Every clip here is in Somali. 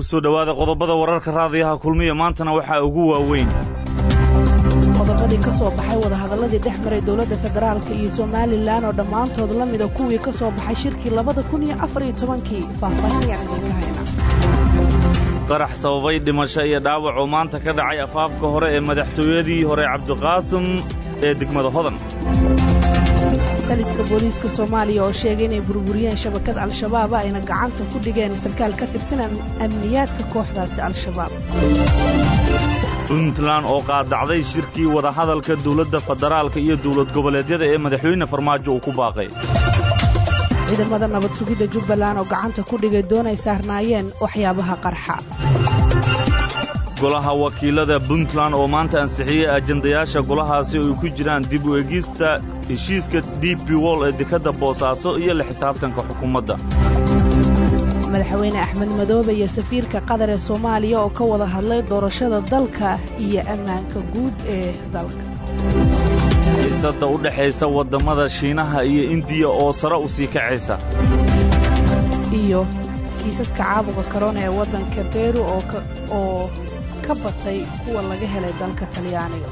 kusoo dhowaada qodobada wararka raadiyaha kulmiya maantana waxaa ugu waaweyn qodobadii ka soo baxay wadahadalladii dhex maray dowladda federaalka iyo somalilan oo dhammaantood la mida kuwii ka soo baxay shirkii labada kun iyo afariyo tobankii faahfaahinayaan idinka hayna qarax sababay dhimasho iyo dhaawac oo maanta ka dhacay afaafka hore ee madaxtooyadii hore cabdiqaasim ee degmada hodan taliska booliiska soomaaliya oo sheegay inay burburiyeen shabakad al-shabaab ayna gacanta ku dhigeen sarkaal ka tirsan amniyaadka kooxdaasi al-shabaab puntland oo qaadacday shirkii wadahadalka dawladda federaalka iyo dawlad goboleedyada ee madaxweyne farmaajo uu ku baaqay ciidamada nabad sugidda jubbaland oo gacanta ku dhigay doon ay saarnaayeen waxyaabaha qarxa golaha wakiilada puntland oo maanta ansixiyey ajandayaasha golahaasi oo ay ku jiraan dib u egista heshiiska d b wol ee dekadda boosaaso iyo la xisaabtanka xukuumadda madaxweyne axmed madoobe iyo safiirka qatar ee soomaaliya oo ka wada hadlay doorashada dalka iyo ammaanka guud ee dalka xiisadda u dhexaysa waddammada shiinaha iyo indiya oo sare u sii kacaysa iyo kiisaska caabuqa korona ee waddanka beru oo ka batay kuwa laga helay dalka talyaaniga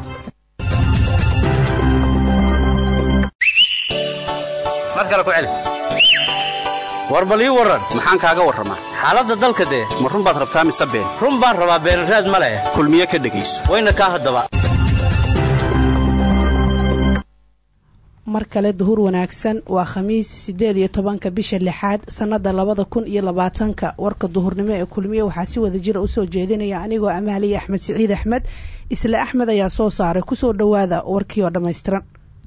mar kale ku celi war bal ii warran maxaan kaaga warramaa xaaladda dalka dee ma run baad rabtaa mise been run baan rabaa beenraad ma leh kulmiye ka dhegayso wayna kaa haddaba mar kale duhur wanaagsan waa khamiis siddeed iyo tobanka bisha lixaad sannadda labada kun iyo labaatanka warka duhurnimo ee kulmiye waxaa si wada jira usoo jeedinaya anigoo amaaliya axmed siciid axmed isla axmed ayaa soo saaray kusoo dhowaada warkii oo dhammaystiran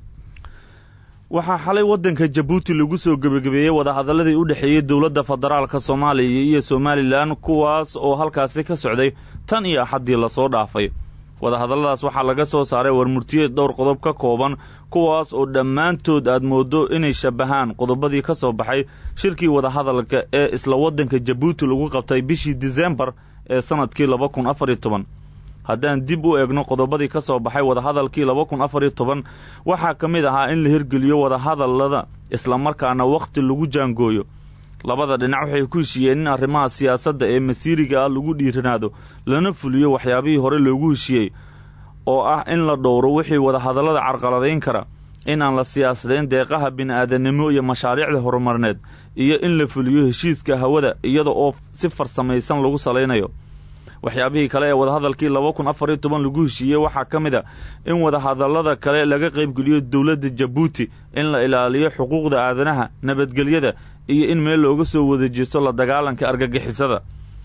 waxaa xalay waddanka jabuuti lagu soo gebagabeeyey wadahadalladii u dhexeeyey dowladda federaalka soomaaliya iyo somalilan kuwaas oo halkaasi ka socday tan iyo axaddii lasoo dhaafay wadahadalladaas waxaa laga soo saaray warmurtiyeed dhowr qodob ka kooban kuwaas oo dhammaantood aad mooddo inay shabbahaan qodobadii ka soo baxay shirkii wadahadalka ee isla waddanka jabuuti lagu qabtay bishii disembar ee sannadkii laba kun afar iyo toban haddaan dib u eegno qodobadii ka soo baxay wadahadalkii laba kun afar iyo toban waxaa ka mid ahaa in la hirgeliyo wadahadallada islamarkaana wakhti lagu jaangooyo labada dhinac waxay ku heshiiyeen in arrimaha siyaasadda ee masiiriga ah lagu dhiiranaado lana fuliyo waxyaabihii hore loogu heshiiyey oo ah in la dhowro wixii wadahadallada carqaladayn kara inaan la siyaasadayn deeqaha bini'aadanimo iyo mashaariicda horumarineed iyo in la fuliyo heshiiska hawada iyada oo si farsamaysan lagu salaynayo waxyaabihii kale ee wadahadalkii laba kun afar iyo toban lagu heshiiyey waxaa ka mid a in wadahadallada kale laga qaybgeliyo dowladda jabuuti in la ilaaliyo xuquuqda aadanaha nabadgelyada iyo in meel looga soo wadajeesto la dagaalanka argagixisada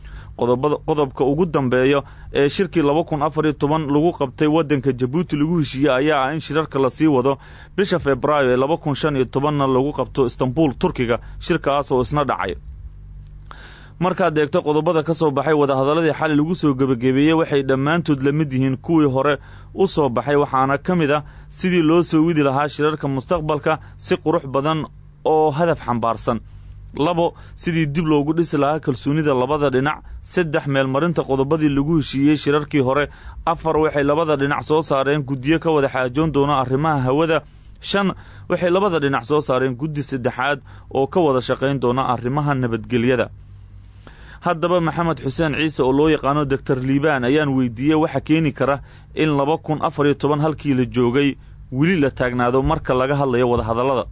qodobka ugu dambeeya ee shirkii laba kun afar iyo toban lagu qabtay waddanka jabuuti lagu heshiiyey ayaa ah in shirarka lasii wado bisha febraayo ee laba kun shan iyo tobanna lagu qabto istanbuul turkiga shirkaas oo isna dhacay markaad eegto qodobada ka soo baxay wadahadalladii xali lagu soo gebagabeeyey waxay dhammaantood la mid yihiin kuwii hore u soo baxay waxaana ka mid ah sidii loo soo widi lahaa shirarka mustaqbalka si qurux badan oo hadaf xambaarsan labo sidii dib loogu dhisi lahaa kalsoonida labada dhinac saddex meelmarinta qodobadii lagu heshiiyey shirarkii hore afar waxay labada dhinac soo saareen guddiyo ka wada xaajoon doona arrimaha hawada shan waxay labada dhinac soo saareen guddi saddexaad oo ka wada shaqayn doona arrimaha nabadgelyada haddaba maxamed xuseen ciise oo loo yaqaano doctor liibaan ayaan weydiiyey waxa keeni kara in laba kun afar iyo toban halkii la joogay weli la taagnaado marka laga hadlayo wadahadallada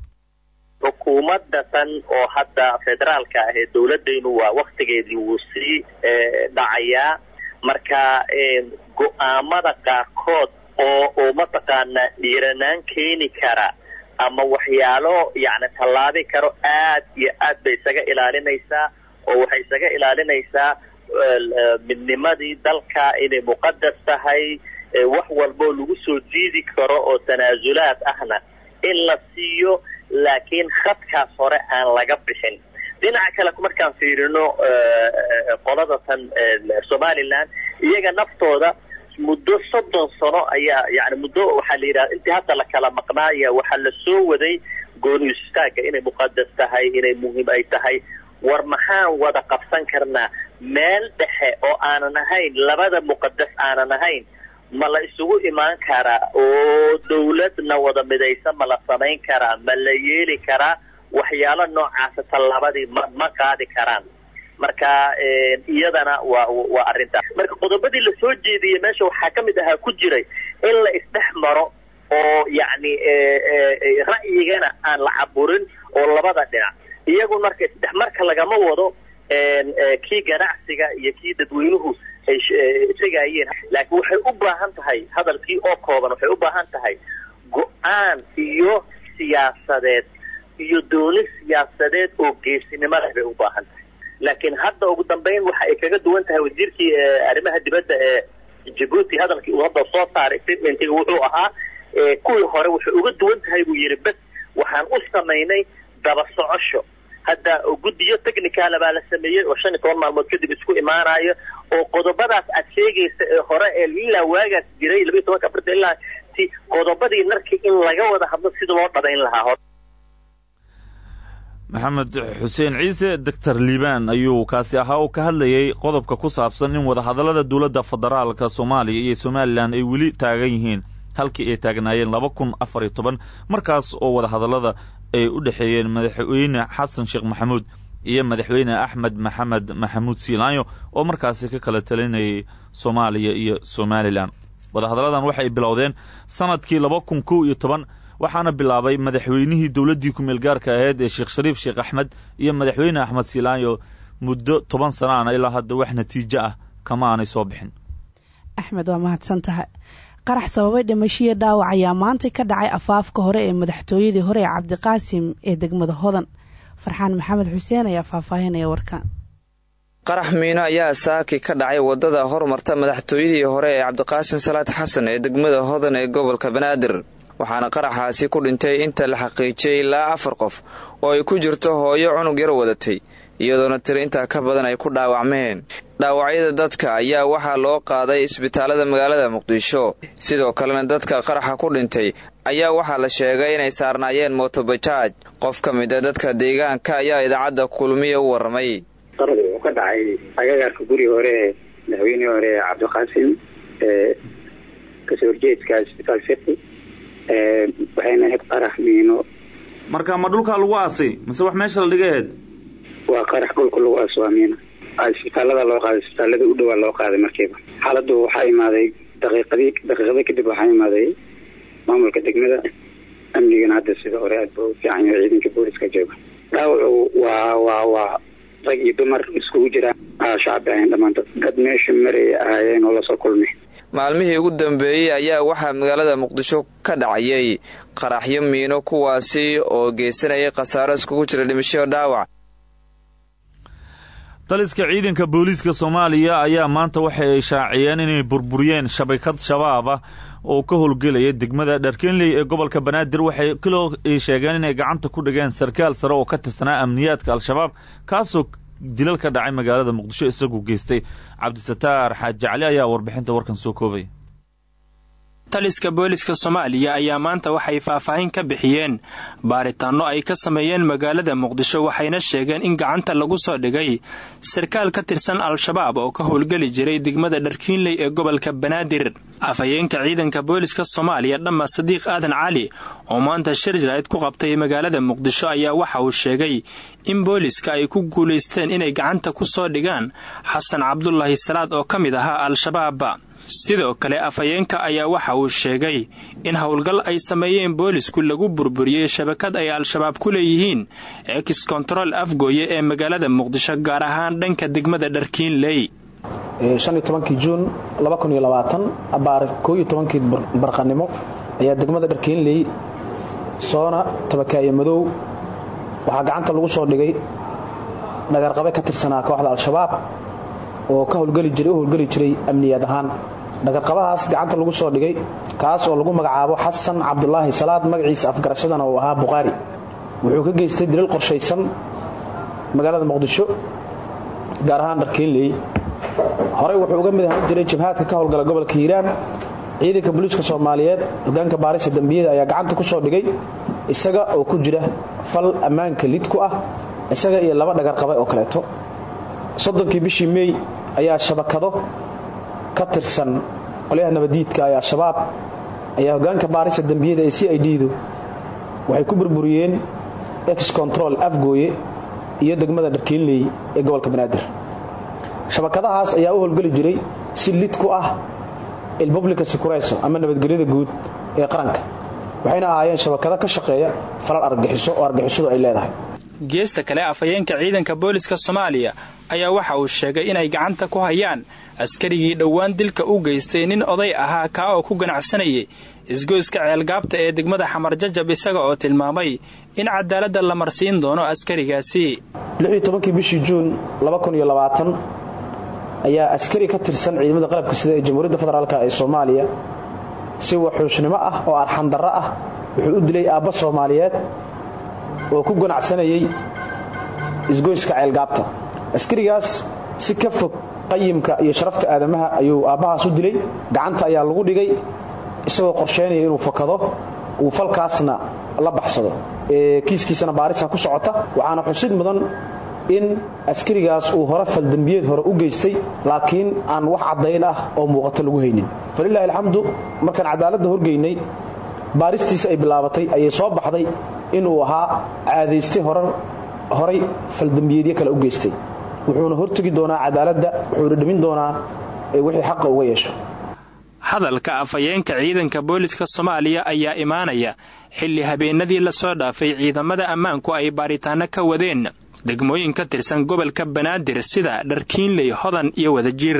xukuumadda tan oo hadda federaalka ah ee dowladaynu waa waktigeedii wuu sii dhacayaa marka go-aamada qaarkood oo oo mataqaanaa dhiiranaan keeni kara ama waxyaalo yacni tallaabi karo aad iyo aad bay isaga ilaalinaysaa oo waxay isaga ilaalinaysaa midnimadii dalka inay muqadas tahay wax walboo lagu soo jiidi karo oo tanaasulaad ahna in la siiyo laakiin khadkaas hore aan laga bixin dhinaca kale markaan fiirino qolada tan somalilan iyaga naftooda muddo soddon sano ayaa yani muddo waxaa la yidhaha intii hadda la kala maqnaaya waxaa la soo waday gooni istaaga inay muqadas tahay inay muhiim ay tahay war maxaan wada qabsan karnaa meel dhexe oo aanan ahayn labada muqadas aanan ahayn ma la isugu imaan karaa oo dawladna wada midaysan ma la samayn karaa ma la yeeli karaa waxyaalo noocaasa tallaabadii ma ma qaadi karaan marka iyadana waa waa arrintaas marka qodobadii lasoo jeediyey meesha waxaa ka mid ahaa ku jiray in la isdhex maro oo yacni ra'yigana aan la caburin oo labada dhinac iyagu marka isdhexmarka lagama wado kii ganacsiga iyo kii dadweynuhu ay tegayeen laakiin waxay u baahan tahay hadalkii oo kooban waxay u baahan tahay go-aan iyo siyaasadeed iyo dooni siyaasadeed oo geesinimo leh bay u baahan tahay laakiin hadda ugu dambeyn waxa ay kaga duwan tahay wasiirkii arrimaha dibadda ee jabuuti hadalkii uu hadda soo saaray statementiga wuxuu ahaa kuwii hore waxay uga duwan tahay buu yidhi bes waxaan u samaynay daba socosho hadda guddiyo technicala baa la sameeyey oo shan iyo toban maalmood kadib isku imaanayo oo qodobadaas aad sheegaysa ee hore ee ilaa waagaas jiray labiiyo tobanka afarta ilaa ti qodobadii narkii in laga wada hadlo sida loo dhabayn lahaa maxamed xuseen ciise doctor liibaan ayuu kaasi ahaa oo ka hadlayay qodobka ku saabsan in wadahadallada dowladda federaalka soomaaliya iyo somalilan ay weli taagan yihiin halkii ay taagnaayeen laba kun afar iyo toban markaas oo wadahadallada ay u dhexeeyeen madaxweyne xasan sheekh maxamuud iyo madaxweyne axmed maxamed maxamuud siilaanyo oo markaasi ka kala talinayay soomaaliya iyo somalilan wadahadalladan waxay bilowdeen sanadkii laba kun kow iyo toban waxaana bilaabay madaxweynihii dowladdii ku meelgaarka ahayd ee sheekh shariif sheekh axmed iyo madaxweyne axmed siilaanyo muddo toban sanaana ilaa hadda wax natiijo ah kama aanay soo bixin axmed waa mahadsan tahay qarax sababay dhimashiyo dhaawac ayaa maanta ka dhacay afaafka hore ee madaxtooyadii hore ee cabdiqaasim ee degmada hodan farxaan maxamed xuseen ayaa faahfaahinaya warkaan qarax miino ayaa saaki ka dhacay wadada hormarta madaxtooyadii hore ee cabdiqaasim salaad xasan ee degmada hodan ee gobolka banaadir waxaana qaraxaasi ku dhintay inta la xaqiijiyey ilaa afar qof oo ay ku jirto hooyo cunug yar wadatay iyadoona tiri intaa ka badan ay ku dhaawacmeen dhaawacyada dadka ayaa waxaa loo qaaday isbitaalada magaalada muqdisho sidoo kalena dadka qaraxa ku dhintay ayaa waxaa la sheegay inay saarnaayeen motobajaaj qof ka mid a dadka deegaanka ayaa idaacadda kulmiya u warramay qaradu wuxuu ka dhacay agagaarka guri hore ee madaxweynihii hore ee cabdiqaasim ee kasoo horjeedka isbitaal fiqi waxayna ahayd qarax miino marka ma dhulkaa lagu aasay mise wax meesha la dhigaheed waa qarax dhulka lagu aaso waa miino isbitaalada loo qaaday isbitaalada u dhowaa loo qaaday markiiba xaaladdu waxaa imaaday daqiiqadii daqiiqada kadib waxaa imaaday maamulka degmada amnigana hadda sida hore aad ba u fiican yahay ciidanka booliska jooga dhaawacu waa waa waa rag iyo dumar iskugu jiraan shacbi ahayn dhammaantood dad meesha maraya ahaayeen oo lasoo kulmay maalmihii ugu dambeeyey ayaa waxaa magaalada muqdisho ka dhacayay qaraxyo miino kuwaasi oo geysanayay khasaaro iskugu jira dhimasho dhaawac taliska ciidanka booliiska soomaaliya ayaa maanta waxa ay shaaciyeen inay burburiyeen shabakad shabaab ah oo ka howlgelaya degmada dharkenley ee gobolka banaadir waxay kaloo ay sheegeen inay gacanta ku dhigeen sarkaal sare oo ka tirsanaa amniyaadka al-shabaab kaasoo dilal ka dhacay magaalada muqdisho isagu geystay cabdisataar xaaji cali ayaa warbixinta warkan soo koobay taliska booliska soomaaliya ayaa maanta waxay faahfaahin ka bixiyeen baaritaanno ay ka sameeyeen magaalada muqdisho waxayna sheegeen in gacanta lagu soo dhigay sarkaal ka tirsan al-shabaab oo ka howlgeli jiray degmada dharkiinley ee gobolka banaadir afhayeenka ciidanka booliska soomaaliya dhamma sadiiq aadan cali oo maanta shir jaraa'id ku qabtay magaalada muqdisho ayaa waxa uu sheegay in booliska ay ku guulaysteen inay gacanta ku soo dhigaan xasan cabdulaahi salaad oo ka mid ahaa al-shabaab sidoo kale afhayeenka ayaa waxa uu sheegay in howlgal ay sameeyeen boolisku lagu burburiyey shabakad ay al-shabaab ku leeyihiin ex kontarool afgooye ee magaalada muqdisho gaar ahaan dhanka degmada dharkiinley kii juun abaar kii barqanimo ayaa degmada dharkiinley soona tabakaaye madow waxaa gacanta lagu soo dhigay dhagarqabe ka tirsanaa kooxda al-shabaab oo ka howlgeli jiray u howlgeli jiray amniyaad ahaan dhagarqabahaas gacanta lagu soo dhigay kaas oo lagu magacaabo xasan cabdulaahi salaad magaciisa afgarashadana uu ahaa bukhaari wuxuu ka geystay dilal qorshaysan magaalada muqdisho gaar ahaan dharkiinley horey wuxuu uga mid ahaan jiray jabhaadka ka howlgala gobolka hiiraan ciidanka booliiska soomaaliyeed hogaanka baarisa dembiyada ayaa gacanta ku soo dhigay isaga oo ku jira fal ammaanka lid ku ah isaga iyo laba dhagarqabe oo kaleeto soddonkii bishii meey ayaa shabakado ka tirsan qolyaha nabadiidka ee al-shabaab ayaa hogaanka baarisa dembiyada ee c i d du waxay ku burburiyeen ex control afgooye iyo degmada dharkiinley ee gobolka banaadir shabakadahaas ayaa u howlgeli jiray si lid ku ah ilpublica securayso ama nabadgelyada guud ee qaranka waxayna ahaayeen shabakado ka shaqeeya falal argagixiso oo argagixisadu ay leedahay geesta kale afhayeenka ciidanka booliska soomaaliya ayaa waxa uu sheegay inay gacanta ku hayaan askarigii dhowaan dilka u geystay nin oday ahaa kaa oo ku ganacsanayay isgoyska ceelgaabta ee degmada xamar jajab isaga oo tilmaamay in cadaaladda la marsiin doono askarigaasi kii bishii juun ayaa askari ka tirsan ciidamada qalabka sida ee jamhuuriyadda federaalk ee soomaaliya si waxuushnimo ah oo arxandarro ah wuxuu u dilay aabba soomaaliyeed oo ku ganacsanayay isgoyska ceelgaabta askarigaas si ka fog qayimka iyo sharafta aadamaha ayuu aabbahaas u dilay gacanta ayaa lagu dhigay isagoo qorsheynaya inuu fakado uu falkaasna la baxsado kiiskiisana baarisa ku socota waxaana xusid mudan in askarigaas uu hore faldembiyeed hore u geystay laakiin aan wax caddayn ah oo muuqato lagu haynin falilaahi alxamdu markaan cadaaladda horgeynay baaristiisa ay bilaabatay ayay soo baxday inuu ahaa caadaystay horay faldembiyeedyo kale u geystay wuxuuna hortegi doonaa cadaaladda wuxuuna dhimin doonaa wixii xaqa uga yeesho hadalka afhayeenka ciidanka booliska soomaaliya ayaa imaanaya xilli habeenadii lasoo dhaafay ciidamada ammaanku ay baaritaanno ka wadeen degmooyin ka tirsan gobolka banaadir sida dharkiinley hodan iyo wadajir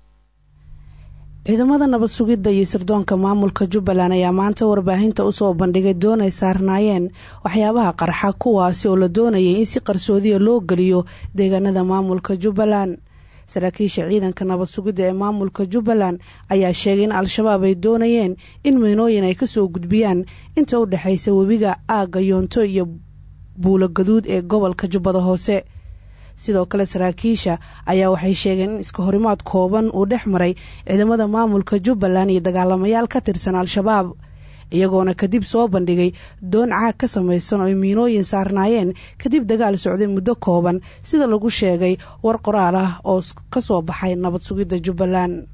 ciidamada nabad sugidda iyo sirdoonka maamulka jubbaland ayaa maanta warbaahinta usoo bandhigay doon ay saarnaayeen waxyaabaha qarxa kuwaasi oo la doonayay in si qarsoodiya loo geliyo deegaanada maamulka jubbaland saraakiisha ciidanka nabad sugidda ee maamulka jubbaland ayaa sheegay in al-shabaab ay doonayeen in miynooyin ay kasoo gudbiyaan inta u dhexaysa webiga aagga yoonto iyo buulo gaduud ee gobolka jubbada hoose sidoo kale saraakiisha ayaa waxay sheegeen in iska horimaad kooban uu dhex maray ciidamada maamulka jubbaland iyo dagaalamayaal ka tirsan al-shabaab iyagoona kadib soo bandhigay doon caag ka samaysan oo ay miinooyin saarnaayeen kadib dagaal socday muddo kooban sida lagu sheegay war qoraal ah oo ka soo baxay nabad sugidda jubbaland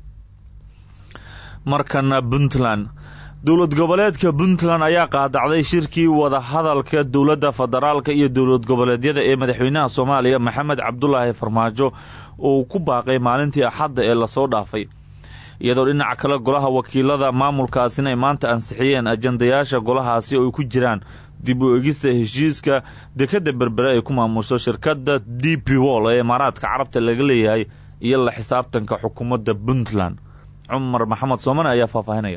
markana puntland dowlad goboleedka puntland ayaa qaadacday shirkii wadahadalka dowladda federaalka iyo dowlad goboleedyada ee madaxweynaha soomaaliya maxamed cabdulaahi farmaajo uu ku baaqay maalintii axadda ee lasoo dhaafay iyadoo dhinaca kale golaha wakiilada maamulkaasina ay maanta ansixiyeen ajandayaasha golahaasi oo ay ku jiraan dib u egista heshiiska dekadda berbere ay ku maamusho shirkadda d p wol ee imaaraadka carabta laga leeyahay iyo la xisaabtanka xukuumadda puntland cumar maxamed soomane ayaa faahfaahinaya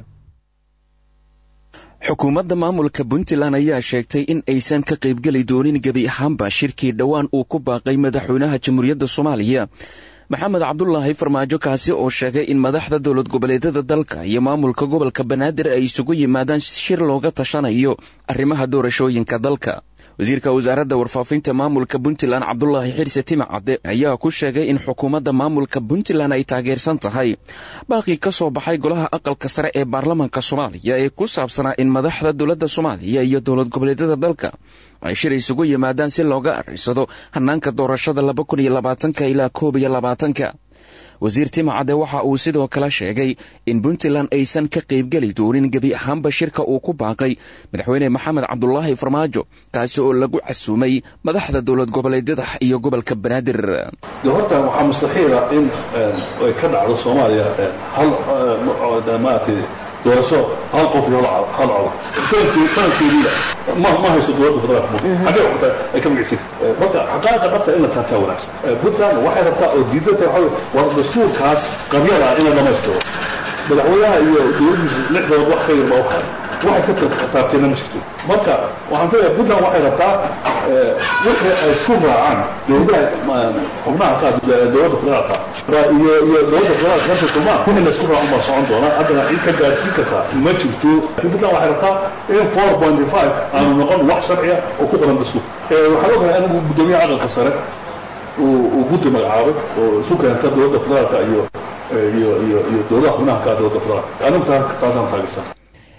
xukuumadda maamulka puntland ayaa sheegtay in aysan ka qaybgeli doonin gebi ahaanba shirkii dhowaan uu ku baaqay madaxweynaha jamhuuriyadda soomaaliya maxamed cabdulaahi farmaajo kaasi oo sheegay in madaxda dowlad goboleedyada dalka iyo maamulka gobolka banaadir ay isugu yimaadaan shir looga tashanayo arrimaha doorashooyinka dalka wasiirka wasaaradda warfaafinta maamulka puntland cabdulaahi xirse timacadde ayaa ku sheegay in xukuumadda maamulka puntland ay taageersan tahay baaqii ka soo baxay golaha aqalka sare ee baarlamaanka soomaaliya ee ku saabsanaa in madaxda dowladda soomaaliya iyo dowlad goboleedyada dalka ay shir isugu yimaadaan si looga arrisado hannaanka doorashada laba kun iyo labaatanka ilaa koob iyo labaatanka wasiir timacadde waxa uu sidoo kale sheegay in puntland aysan ka qaybgeli doonin gebi ahaanba shirka uu ku baaqay madaxweyne maxamed cabdulaahi farmaajo kaasi oo lagu casuumay madaxda dowlad goboleedyada iyo gobolka banaadir de horta waxaa mustaxiila in ay ka dhacdo soomaaliya hal maaragtay doorasho hal qof iyo hal cod tarankeediida ma ma hayso dowladda federaalka xaggee xogta ay ka magacsin marka xaqaaqa dhabta in la taataa wanaagsan puntland waxay rabtaa oo diidata waxa waa dastuurkaas qabyada in la dhamaystiro madaxweynaha iyo dowladdiisa lixdood wax ka yar baa waxay waxay ka taabteena ma jirto marka waxaan ku leeyahay puntland waxay rabtaa wixii ay isku raacaan dowladaha xubnaha qaar dowladda federaalka iyo iyo dowladda federaalka marka kulmaan wixii la isku raacan baa socon doona haddana cid ka gaarsiin kartaa ma jirto puntland waxay rabtaa in four point five aanu noqon wax sharciya oo ku qoran dastuur waxaan ogahay anigu guddoomiyaha aqalka sare uu guddi magacaabay oo isu keenta dowladda federaalka iyo iyo iyo iyo dowladaha xubnaha ka dowladda federaalka anigu taasaan taageersan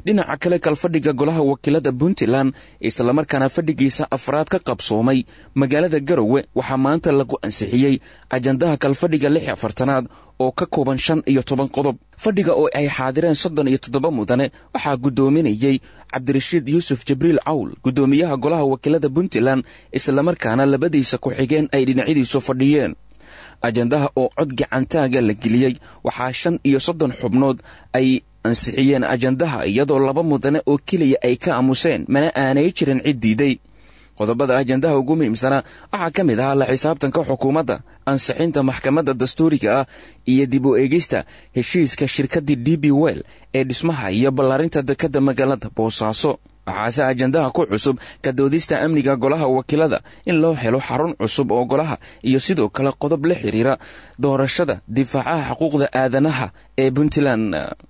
dhinaca kale kalfadhiga golaha wakiilada puntland islamarkaana fadhigiisa afraad ka qabsoomay magaalada garowe waxaa maanta lagu ansixiyey ajandaha kalfadhiga lix afartanaad oo ka kooban shan iyo toban qodob fadhiga oo ay xaadireen soddon iyo toddoba mudane waxaa guddoominayey cabdirashiid yuusuf jibriil cawl guddoomiyaha golaha wakiilada puntland islamarkaana labadiisa ku-xigeen ay dhinacyadiisu fadhiyeen ajandaha oo cod gacantaaga la geliyey waxaa shan iyo soddon xubnood ay ansixiyeen ajandaha iyadoo laba mudane oo keliya ay ka aamuseen mana aanay jirin cid diiday qodobada ajandaha ugu muhiimsanaa waxaa ka mid ahaa la xisaabtanka xukuumadda ansixinta maxkamadda dastuuriga ah iyo dib u eegista heshiiska shirkaddii d b well ee dhismaha iyo ballaarinta dekadda magaalada boosaaso waxaase ajandaha ku cusub ka doodista amniga golaha wakiilada in loo helo xarun cusub oo golaha iyo sidoo kale qodob la xiriira doorashada difaacaha xuquuqda aadanaha ee puntland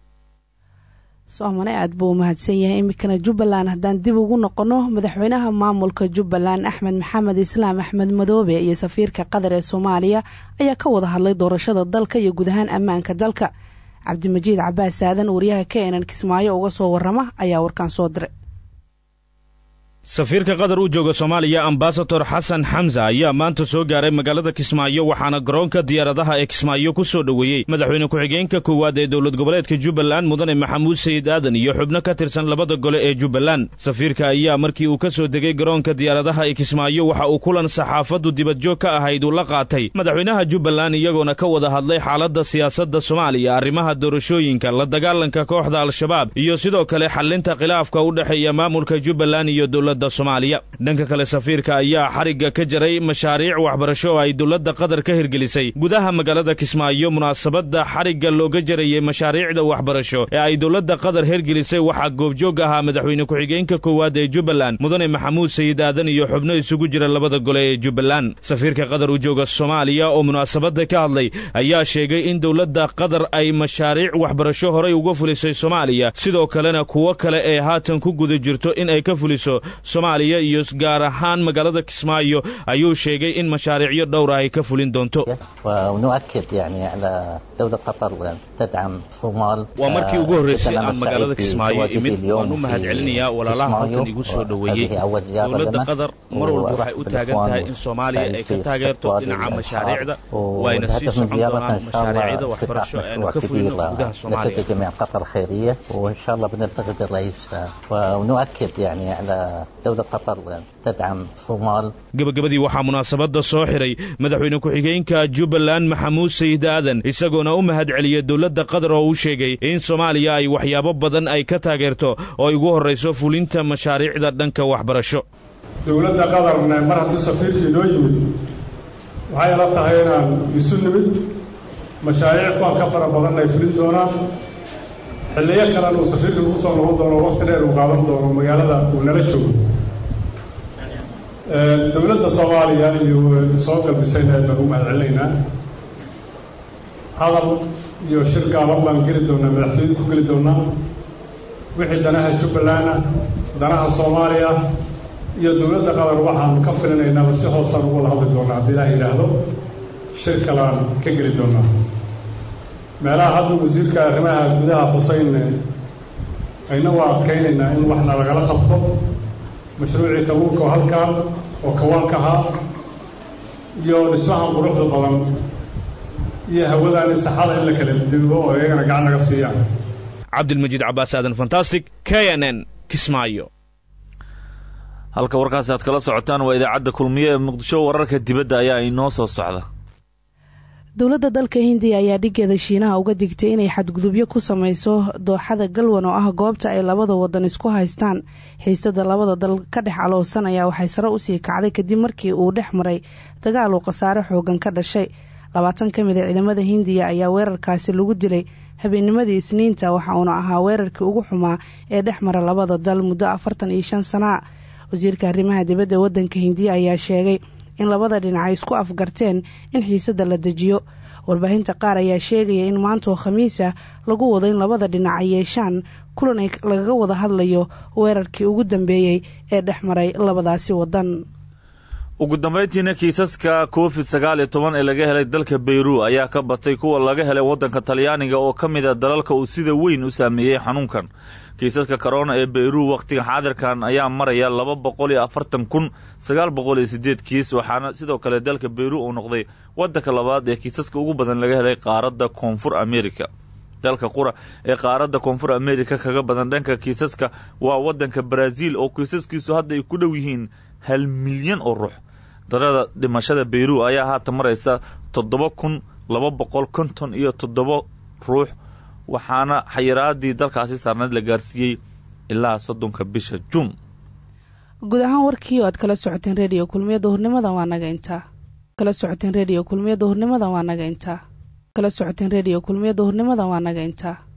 soomane aad buu umahadsan yahay iminkana jubbaland haddaan dib ugu noqonno madaxweynaha maamulka jubbaland axmed maxamed islaam axmed madoobe iyo safiirka qatar ee soomaaliya ayaa ka wada hadlay doorashada dalka iyo guud ahaan ammaanka dalka cabdimajiid cabaas aadan wariyaha ka enan kismaayo uga soo warrama ayaa warkaan soo diray safiirka qatar u jooga soomaaliya ambasador xasan xamsa ayaa maanta soo gaaray magaalada kismaayo waxaana garoonka diyaaradaha ee kismaayo ku soo dhoweeyey madaxweyne ku-xigeenka koowaad ee dowlad goboleedka jubbaland mudane maxamuud sayid aadan iyo xubno ka tirsan labada gole ee jubbaland safiirka ayaa markii uu ka soo degay garoonka diyaaradaha ee kismaayo waxa uu kulan saxaafaddu dibadjoog ka ahayd uu la qaatay madaxweynaha jubbaland iyagoona ka wada hadlay xaaladda siyaasadda soomaaliya arrimaha doorashooyinka la dagaalanka kooxda al-shabaab iyo sidoo kale xallinta khilaafka u dhexeeya maamulka jubbaland iyo dowladda soomaaliya dhanka kale safiirka ayaa xarigga ka jaray mashaariic waxbarasho oo ay dowladda qatar ka hirgelisay gudaha magaalada kismaayo munaasabadda xarigga looga jarayay mashaariicda waxbarasho ee ay dowladda qatar hirgelisay waxaa goobjoog ahaa madaxweyne ku-xigeenka koowaad ee jubbaland mudane maxamuud sayid aadan iyo xubno isugu jira labada gole ee jubbaland safiirka qatar u jooga soomaaliya oo munaasabadda ka hadlay ayaa sheegay in dowladda qatar ay mashaariic waxbarasho horay uga fulisay soomaaliya sidoo kalena kuwo kale ee haatan ku guda jirto in ay ka fuliso soomaaliya iyo gaar ahaan magaalada kismaayo ayuu sheegay in mashaariicyo dhowr ah ay ka fulin doonto waa markii ugu horreysay aan magaalada kismaayo imid waan u mahad celinayaa walaalaha halkan igu soo dhoweeyey dowladda qatar mar walba waxay u taagan tahay in soomaaliya ay ka taageerto dhinaca mashaariicda wayna sii socon doonaan mashaariicda waxbarasho eanu ka fulino gudaha soomaaliya gabagabadii waxaa munaasabadda soo xidhay madaxweyne ku-xigeenka jubbaland maxamuud sayid aadan isagoona u mahad celiyey dowladda qatar oo uu sheegay in soomaaliya ay waxyaabo badan ay ka taageerto oo ay ugu horrayso fulinta mashaariicda dhanka waxbarasho dowladda qatarna mar hadduu safiirkii noo yimid waxay ila tahay inaan isu nimid mashaariic kuwan ka fara badan ay fulin doonaan xilliyo kalena uu safiirka lagu soo noqon doono waqti dheer uu qaadan doono magaalada uu nala joogo dowladda soomaaliya iyo soo galbisayna aad baan ugu mahad celinaynaa hadal iyo shir gaaban baan geli doonaa madaxtooyada ku geli doonaa wixii danaha jubbaland ah danaha soomaaliya iyo dowladda qatar waxaan ka filinaynaaba si hoosaan ugu wada hadli doonaa haddii ilaah yidhaahdo shir kalaan ka geli doonaa meelaha hadda wasiirka arrimaha gudaha xuseyn ayna waa adkaynaynaa in waxna lagala qabto mashruucii kalluunka oo halkaan oo kawaanka ahaa iyo dhismahan quruxda badan iyo hawadaan saxada in la kala dibo oo iyagana gacan naga siiyaan cabdilmajiid cabaas aadan fantastic k n n kismaayo halka warkaasi aad kala socotaan waa idaacadda kulmiye ee muqdisho wararka dibadda ayaa inoo soo socda dowladda dalka hindiya ayaa dhigeeda shiinaha uga digtay inay xadgudubyo ku samayso dooxada galwan oo ah goobta ay labada wadan isku haystaan xiisada labada dal ka dhex aloosan ayaa waxay sare usii kacday kadib markii uu dhex maray dagaal uu khasaare xoogan ka dhashay labaatan ka mid a ciidamada hindiya ayaa weerarkaasi lagu dilay habeennimadii isniinta waxa uuna ahaa weerarkii ugu xumaa ee dhex mara labada dal muddo afartan iyo shan sana wasiirka arrimaha dibadda wadanka hindiya ayaa sheegay in labada dhinac ay isku afgarteen in xiisada la dejiyo warbaahinta qaar ayaa sheegaya in maantoo khamiis ah lagu wado in labada dhinac ay yeeshaan kulan ay lagaga wada hadlayo weerarkii ugu dambeeyey ee dhex maray labadaasi wadan ugu dambayntiina kiisaska covid sagaal iyo toban ee laga helay dalka beyru ayaa ka batay kuwa laga helay waddanka talyaaniga oo ka mid a dalalka uu sida weyn u saameeyey xanuunkan kiisaska korona ee beyru wakhtiga xaadirkan ayaa maraya laba boqol iyo afartan kun sagaal boqol iyo sideed kiis waxaana sidoo kale dalka beyru uu noqday waddanka labaad ee kiisaska ugu badan laga helay qaaradda koonfur america dalka qura ee qaaradda koonfur america kaga badan dhanka kiisaska waa waddanka brazil oo kiisaskiisu hadda ay ku dhow yihiin hal milyan oo ruux darada dhimashada beyru ayaa haatan maraysa toddoba kun laba boqol konton iyo toddoba ruux waxaana xayiraadii dalkaasi saarneed la gaarsiiyey ilaa soddonka bisha juun guud ahaan warkii oo aad kala socoteen rediyo kulmiyada hurnimada waa naga intaa kala socoteen rediyo kulmiyada hurnimada waa naga intaa kala socoteen rediyo kulmiyada hurnimada waa naga intaa